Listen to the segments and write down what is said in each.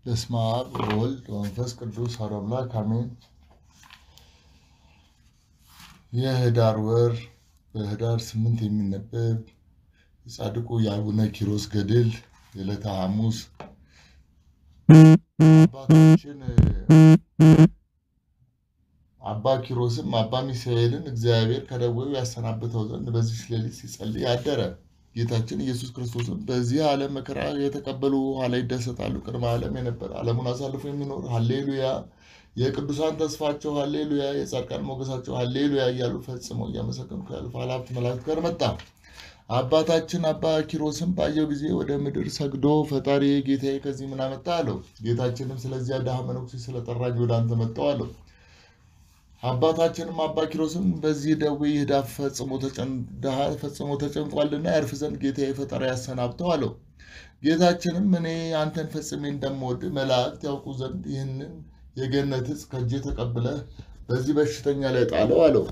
በስመ አብ ወወልድ ወመንፈስ ቅዱስ አሐዱ አምላክ አሜን። የህዳር ወር በህዳር ስምንት የሚነበብ የጻድቁ የአቡነ ኪሮስ ገድል የዕለተ ሐሙስ አባታችን አባ ኪሮስም አባ ሚሳኤልን እግዚአብሔር ከደዌው ያሰናብተው ዘንድ በዚች ሌሊት ሲጸልይ አደረ። ጌታችን ኢየሱስ ክርስቶስም በዚህ ዓለም መከራ የተቀበሉ ኋላ ይደሰታሉ፣ ቅድመ ዓለም የነበረ ዓለሙን አሳልፎ የሚኖር ሀሌሉያ፣ የቅዱሳን ተስፋቸው ሀሌሉያ፣ የጻድቃን ሞገሳቸው ሀሌሉያ እያሉ ፈጽመው እያመሰገኑ ከእልፍ አእላፋት መላእክት ጋር መጣ። አባታችን አባ ኪሮስም ባየው ጊዜ ወደ ምድር ሰግዶ ፈጣሪ ጌታዬ ከዚህ ምን አመጣ አለው። ጌታችንም ስለዚያ ድሃ መነኩሴ ስለጠራኝ ወደ አንተ መጣሁ አለው። አባታችንም አባ ኪሮስም በዚህ ደዌ ይህ ድሃ ፈጽሞ ተጨንቋልና ያርፍ ዘንድ ጌታዬ ፈጣሪ ያሰናብተው አለው። ጌታችንም እኔ አንተን ፈጽሜ እንደምወድ መላእክት ያውቁ ዘንድ ይህንን የገነት ዕፅ ከእጄ ተቀብለህ በዚህ በሽተኛ ላይ ጣለው አለው።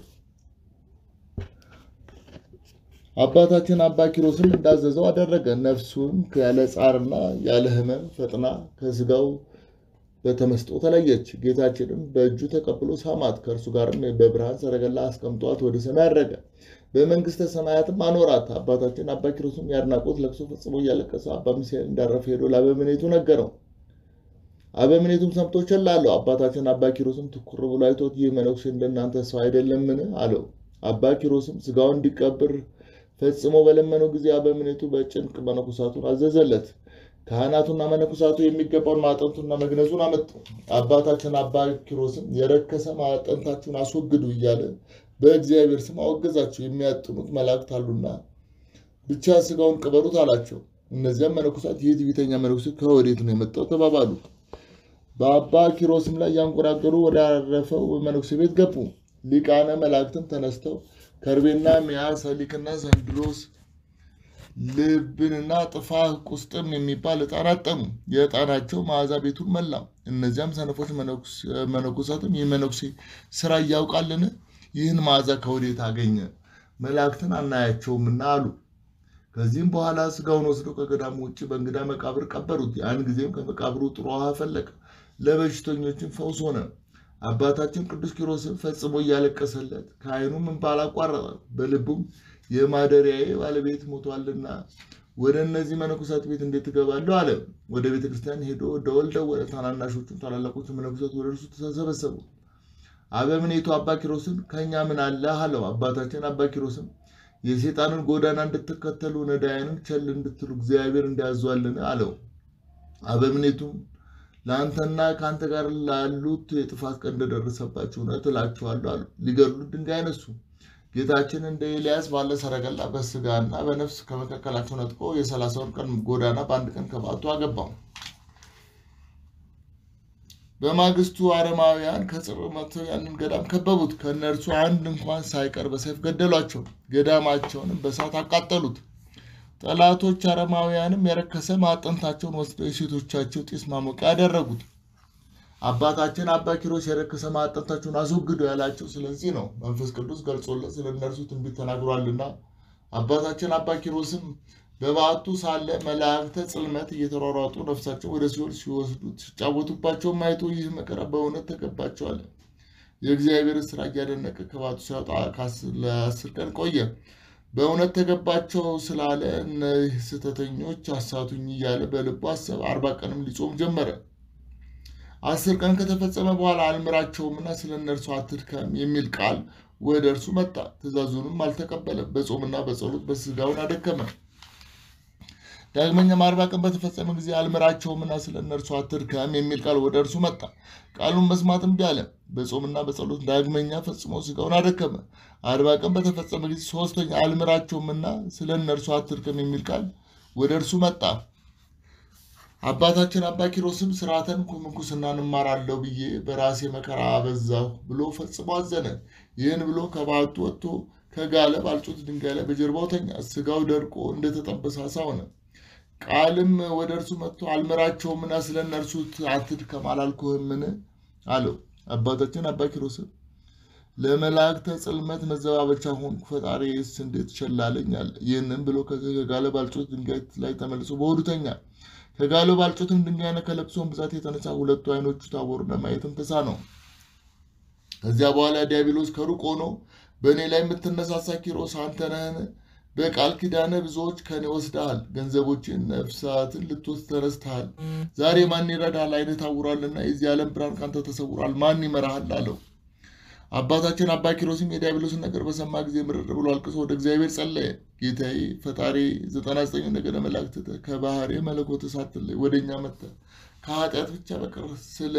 አባታችን አባ ኪሮስም እንዳዘዘው አደረገ። ነፍሱም ያለ ጻርና ያለ ሕመም ፈጥና ከስጋው በተመስጦ ተለየች። ጌታችንም በእጁ ተቀብሎ ሳማት። ከእርሱ ጋርም በብርሃን ሰረገላ አስቀምጧት ወደ ሰማይ አረገ። በመንግስተ ሰማያትም አኖራት። አባታችን አባ ኪሮስም የአድናቆት ለቅሶ ፈጽሞ እያለቀሰ አባ ሚሳኤል እንዳረፈ ሄዶ ለአበምኔቱ ነገረው። አበምኔቱም ሰምቶ ቸል አለው። አባታችን አባ ኪሮስም ትኩር ብሎ አይቶት ይህ መነኩሴ እንደናንተ ሰው አይደለምን? አለው። አባ ኪሮስም ስጋውን እንዲቀብር ፈጽሞ በለመነው ጊዜ አበምኔቱ በጭንቅ መነኮሳቱን አዘዘለት። ካህናቱና መነኮሳቱ የሚገባውን ማዕጠንቱና መግነዙን አመጡ። አባታችን አባ ኪሮስም የረከሰ ማዕጠንታችሁን አስወግዱ እያለ በእግዚአብሔር ስም አወገዛቸው። የሚያጥኑት መላእክት አሉና ብቻ ስጋውን ቅበሩት አላቸው። እነዚያም መነኮሳት ይህ ትዕቢተኛ መነኩሴ ከወዴት ነው የመጣው ተባባሉ። በአባ ኪሮስም ላይ ያንጎራገሩ ወዳረፈው መነኩሴ ቤት ገቡ። ሊቃነ መላእክትም ተነስተው ከርቤና ሚያ፣ ሰሊክና ዘንድሮስ ልብንና ጥፋህ ቁስጥም የሚባል ዕጣን አጠኑ። የዕጣናቸው መዓዛ ቤቱን መላ። እነዚያም ሰነፎች መነኮሳትም ይህ መነኩሴ ስራ እያውቃልን? ይህን መዓዛ ከወዴት አገኘ? መላእክትን አናያቸውምና አሉ። ከዚህም በኋላ ስጋውን ወስደው ከገዳሙ ውጭ በእንግዳ መቃብር ቀበሩት። ያን ጊዜም ከመቃብሩ ጥሩ ውሃ ፈለቀ፣ ለበሽተኞችን ፈውስ ሆነ። አባታችን ቅዱስ ኪሮስም ፈጽሞ እያለቀሰለት ከዓይኑም እንባ አላቋረጠ። በልቡም የማደሪያዬ ባለቤት ሞቷልና ወደ እነዚህ መነኮሳት ቤት እንዴት እገባለሁ አለ። ወደ ቤተ ክርስቲያን ሄዶ ደወል ደወለ። ታናናሾቹም ታላላቆቹ መነኮሳት ወደ እርሱ ተሰበሰቡ። አበምኔቱ አባ ኪሮስን ከእኛ ምን አለህ አለው። አባታችን አባ ኪሮስም የሴጣንን ጎዳና እንድትከተሉ ነዳያንን ቸል እንድትሉ እግዚአብሔር እንዲያዟልን አለው። አበምኔቱም ለአንተና ከአንተ ጋር ላሉት የጥፋት ቀን እንደደረሰባቸው እውነት እላችኋለሁ አሉ። ሊገድሉት ድንጋይ አነሱ። ጌታችን እንደ ኤልያስ ባለ ሰረገላ በስጋና በነፍስ ከመካከላቸው ነጥቆ የሰላሳውን ቀን ጎዳና በአንድ ቀን ከበዓቱ አገባው። በማግስቱ አረማውያን ከጽር መጥተው ያንን ገዳም ከበቡት። ከእነርሱ አንድ እንኳን ሳይቀር በሰይፍ ገደሏቸው። ገዳማቸውንም በእሳት አቃጠሉት። ጠላቶች አረማውያንም የረከሰ ማዕጠንታቸውን ወስደው የሴቶቻቸው ጢስ ማሞቂያ ያደረጉት። አባታችን አባ ኪሮስ የረከሰ ማዕጠንታቸውን አስወግዱ ያላቸው ስለዚህ ነው። መንፈስ ቅዱስ ገልጾለት ስለ እነርሱ ትንቢት ተናግሯልና። አባታችን አባ ኪሮስም በበዓቱ ሳለ መላእክተ ጽልመት እየተሯሯጡ ነፍሳቸው ወደ ሲኦል ሲወስዱት ሲጫወቱባቸው ማየቱ ይህ መከራ በእውነት ተገባቸዋል። የእግዚአብሔር ስራ እያደነቀ ከበዓቱ ሲያወጣ ለአስር ቀን ቆየ። በእውነት ተገባቸው ስላለ እነዚህ ስህተተኞች አሳቱኝ እያለ በልቡ አሰበ። አርባ ቀንም ሊጾም ጀመረ። አስር ቀን ከተፈጸመ በኋላ አልምራቸውምና ስለ እነርሱ አትድከም የሚል ቃል ወደ እርሱ መጣ። ትእዛዙንም አልተቀበለም። በጾምና በጸሎት በስጋውን አደከመ። ዳግመኛም አርባ ቀን በተፈጸመ ጊዜ አልምራቸውምና ስለ እነርሱ አትድከም የሚል ቃል ወደ እርሱ መጣ። ቃሉን መስማት እምቢ አለ። በጾምና በጸሎት ዳግመኛ ፈጽሞ ስጋውን አደከመ። አርባ ቀን በተፈጸመ ጊዜ ሶስተኛ አልምራቸውምና ስለ እነርሱ አትድከም የሚል ቃል ወደ እርሱ መጣ። አባታችን አባ ኪሮስም ስርዓተን ምንኩስናን እማራለሁ ብዬ በራሴ መከራ አበዛሁ ብሎ ፈጽሞ አዘነ። ይህን ብሎ ከበዓቱ ወጥቶ ከጋለ ባልጩት ድንጋይ ላይ በጀርባው ተኛ። ስጋው ደርቆ እንደተጠበሰ ዓሣ ሆነ። ቃልም ወደ እርሱ መጥቶ አልምራቸውምና ስለ እነርሱ አትድከም አላልኩህምን? አለው። አባታችን አባ ኪሮስም ለመላእክተ ጽልመት መዘባበቻ ሆንኩ፣ ፈጣሪስ እንዴት ቸል አለኝ አለ። ይህንም ብሎ ከጋለ ባልጩት ድንጋይ ላይ ተመልሶ በሆዱ ተኛ። ከጋለው ባልጩትም ድንጋይና ከለቅሶም ብዛት የተነሳ ሁለቱ ዓይኖቹ ታወሩና ማየትም ተሳነው። ከዚያ በኋላ ዲያብሎስ ከሩቅ ሆኖ በእኔ ላይ የምትነሳሳ ኪሮስ አንተ ነህን? በቃል ኪዳነ ብዙዎች ከኔ ወስደሃል፣ ገንዘቦችን ነፍሳትን ልትወስድ ተነስተሃል። ዛሬ ማን ይረዳሃል? ዓይንህ ታውሯልና የዚህ ዓለም ብርሃን ካንተ ተሰውሯል። ማን ይመራሃል? አለው። አባታችን አባ ኪሮስም የዲያብሎስን ነገር በሰማ ጊዜ ምርር ብሎ አልቅሶ ወደ እግዚአብሔር ጸለየ። ጌታዬ ፈጣሪ ዘጠና ዘጠኝ ነገደ መላእክት ከባህር መለኮት ሳትለይ ወደ እኛ መጥተህ ከኃጢአት ብቻ በቀር ስለ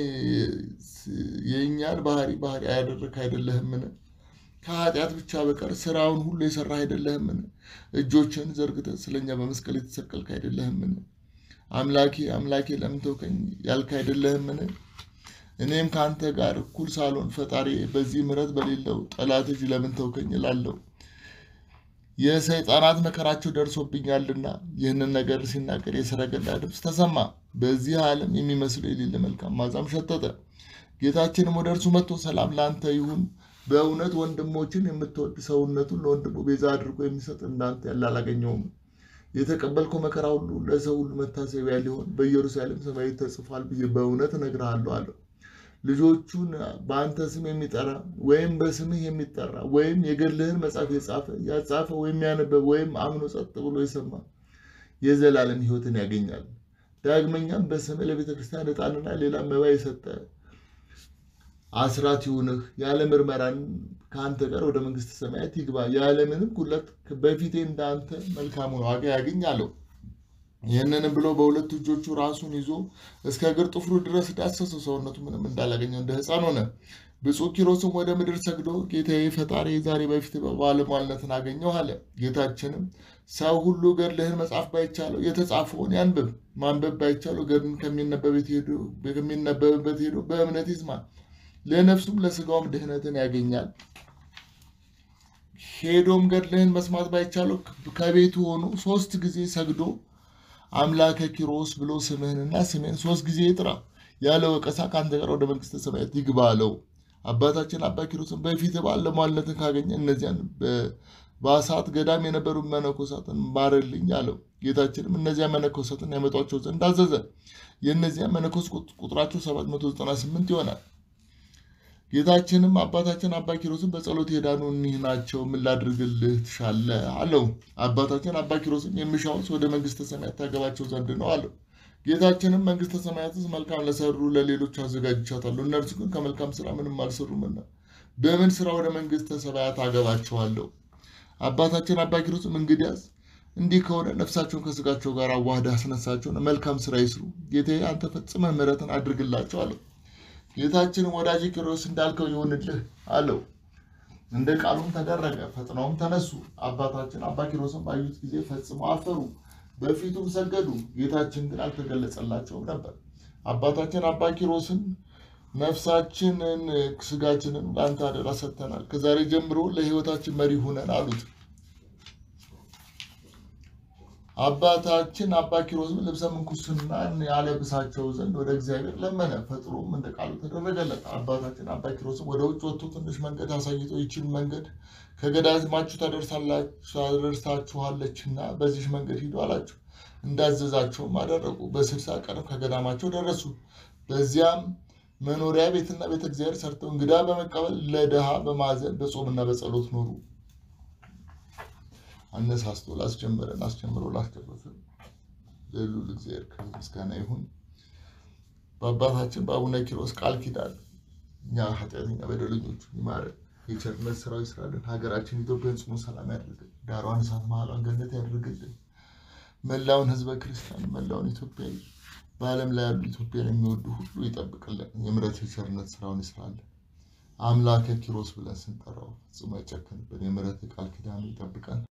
የእኛን ባህሪ ባህሪ ያደረግህ አይደለህምን? ከኃጢአት ብቻ በቀር ስራውን ሁሉ የሰራህ አይደለህምን? እጆችን ዘርግተህ ስለኛ በመስቀል የተሰቀልክ አይደለህምን? አምላኬ አምላኬ ለምን ተውከኝ ያልክ አይደለህምን? እኔም ከአንተ ጋር እኩል ሳልሆን ፈጣሪ በዚህ ምሕረት በሌለው ጠላት እጅ ለምን ተውከኝ እላለሁ። የሰይጣናት መከራቸው ደርሶብኛልና። ይህንን ነገር ሲናገር የሰረገላ ድምፅ ተሰማ። በዚህ ዓለም የሚመስለው የሌለ መልካም ማዛም ሸተተ። ጌታችንም ወደ እርሱ መጥቶ ሰላም ለአንተ ይሁን፣ በእውነት ወንድሞችን የምትወድ ሰውነቱን ለወንድሙ ቤዛ አድርጎ የሚሰጥ እንዳንተ ያለ አላገኘውም። የተቀበልከው መከራ ሁሉ ለሰው ሁሉ መታሰቢያ ሊሆን በኢየሩሳሌም ሰማይ ተጽፏል ብዬ በእውነት እነግርሃለሁ አለው። ልጆቹን በአንተ ስም የሚጠራ ወይም በስምህ የሚጠራ ወይም የገድልህን መጽሐፍ የጻፈ ያጻፈ ወይም ያነበበ ወይም አምኖ ጸጥ ብሎ የሰማ የዘላለም ሕይወትን ያገኛል። ዳግመኛም በስምህ ለቤተ ክርስቲያን ዕጣንና ሌላ መባ የሰጠ አስራት ይሁንህ፣ ያለ ምርመራን ከአንተ ጋር ወደ መንግሥተ ሰማያት ይግባ፣ ያለምንም ጉድለት በፊቴ እንዳንተ መልካሙን ዋጋ ያገኝ አለው። ይህንንም ብሎ በሁለት እጆቹ ራሱን ይዞ እስከ እግር ጥፍሩ ድረስ ዳሰሰው። ሰውነቱ ምንም እንዳላገኘው እንደ ሕፃን ሆነ። ብፁዕ ኪሮስም ወደ ምድር ሰግዶ ጌታዬ ፈጣሪ ዛሬ በፊት በባለሟልነትን አገኘው አለ። ጌታችንም ሰው ሁሉ ገድልህን መጻፍ ባይቻለው የተጻፈውን ያንብብ፣ ማንበብ ባይቻለው ገድልን ከሚነበብበት ሄዶ በእምነት ይስማ፣ ለነፍሱም ለስጋውም ድህነትን ያገኛል። ሄዶም ገድልህን መስማት ባይቻለው ከቤቱ ሆኖ ሶስት ጊዜ ሰግዶ አምላከ ኪሮስ ብሎ ስምህንና ስሜን ሶስት ጊዜ ይጥራ፣ ያለ ወቀሳ ከአንተ ጋር ወደ መንግሥተ ሰማያት ይግባ አለው። አባታችን አባ ኪሮስን በፊት ባለሟልነትን ካገኘ እነዚያን በአሳት ገዳም የነበሩ መነኮሳትን ማረልኝ አለው። ጌታችንም እነዚያ መነኮሳትን ያመጧቸው ዘንድ አዘዘ። የእነዚያ መነኮስ ቁጥራቸው 798 ይሆናል። ጌታችንም አባታችን አባ ኪሮስን በጸሎት የዳኑ እኒህ ናቸው፣ ምን ላድርግልህ ትሻለህ? አለው። አባታችን አባ ኪሮስም የሚሻውስ ወደ መንግሥተ ሰማያት ታገባቸው ዘንድ ነው አለው። ጌታችንም መንግሥተ ሰማያትስ መልካም ለሰሩ ለሌሎች አዘጋጅቻታለሁ፣ እነርሱ ግን ከመልካም ስራ ምንም አልሰሩምና በምን ስራ ወደ መንግሥተ ሰማያት አገባቸዋለሁ? አባታችን አባ ኪሮስም እንግዲያስ እንዲህ ከሆነ ነፍሳቸውን ከስጋቸው ጋር አዋህደህ አስነሳቸውን፣ መልካም ስራ ይስሩ፣ ጌታዬ አንተ ፈጽመህ ምሕረትን አድርግላቸው አለው። ጌታችንም ወዳጅ ኪሮስ እንዳልከው ይሁንልህ አለው። እንደ ቃሉም ተደረገ። ፈጥነውም ተነሱ። አባታችን አባ ኪሮስም ባዩት ጊዜ ፈጽመው አፈሩ፣ በፊቱም ሰገዱ። ጌታችን ግን አልተገለጸላቸውም ነበር። አባታችን አባ ኪሮስን ነፍሳችንን ስጋችንን ለአንተ አደራ ሰጥተናል፣ ከዛሬ ጀምሮ ለሕይወታችን መሪ ሁነን አሉት። አባታችን አባ ኪሮስም ልብሰ ምንኩስናን ያለብሳቸው ዘንድ ወደ እግዚአብሔር ለመነ። ፈጥሮም እንደ ቃሉ ተደረገለት። አባታችን አባ ኪሮስም ወደ ውጭ ወጥቶ ትንሽ መንገድ አሳይቶ ይችን መንገድ ከገዳማችሁ ታደርሳችኋለችና በዚህ መንገድ ሂዱ አላቸው። እንዳዘዛቸውም አደረጉ። በስልሳ ቀን ከገዳማቸው ደረሱ። በዚያም መኖሪያ ቤትና ቤተ እግዚአብሔር ሰርተው እንግዳ በመቀበል ለድሃ በማዘን በጾምና በጸሎት ኖሩ። አነሳስቶ ላስጀመረን አስጀምሮ ላስጨረሰን ለልዑል እግዚአብሔር ክብር ምስጋና ይሁን። በአባታችን በአቡነ ኪሮስ ቃል ኪዳን እኛ ኃጢአተኛ በደለኞቹ ይማረን፣ የቸርነት ስራው ይስራልን። ሀገራችን ኢትዮጵያን ጽኑ ሰላም ያድርግልን፣ ዳሯን እሳት መሀሏን ገነት ያድርግልን። መላውን ሕዝበ ክርስቲያን መላውን ኢትዮጵያዊ በዓለም ላይ ያሉ ኢትዮጵያን የሚወዱ ሁሉ ይጠብቅልን። የምሕረት የቸርነት ስራውን ይስራልን። አምላከ ኪሮስ ብለን ስንጠራው ፍጹም አይጨክንብን። የምሕረት ቃል ኪዳኑ ይጠብቀን።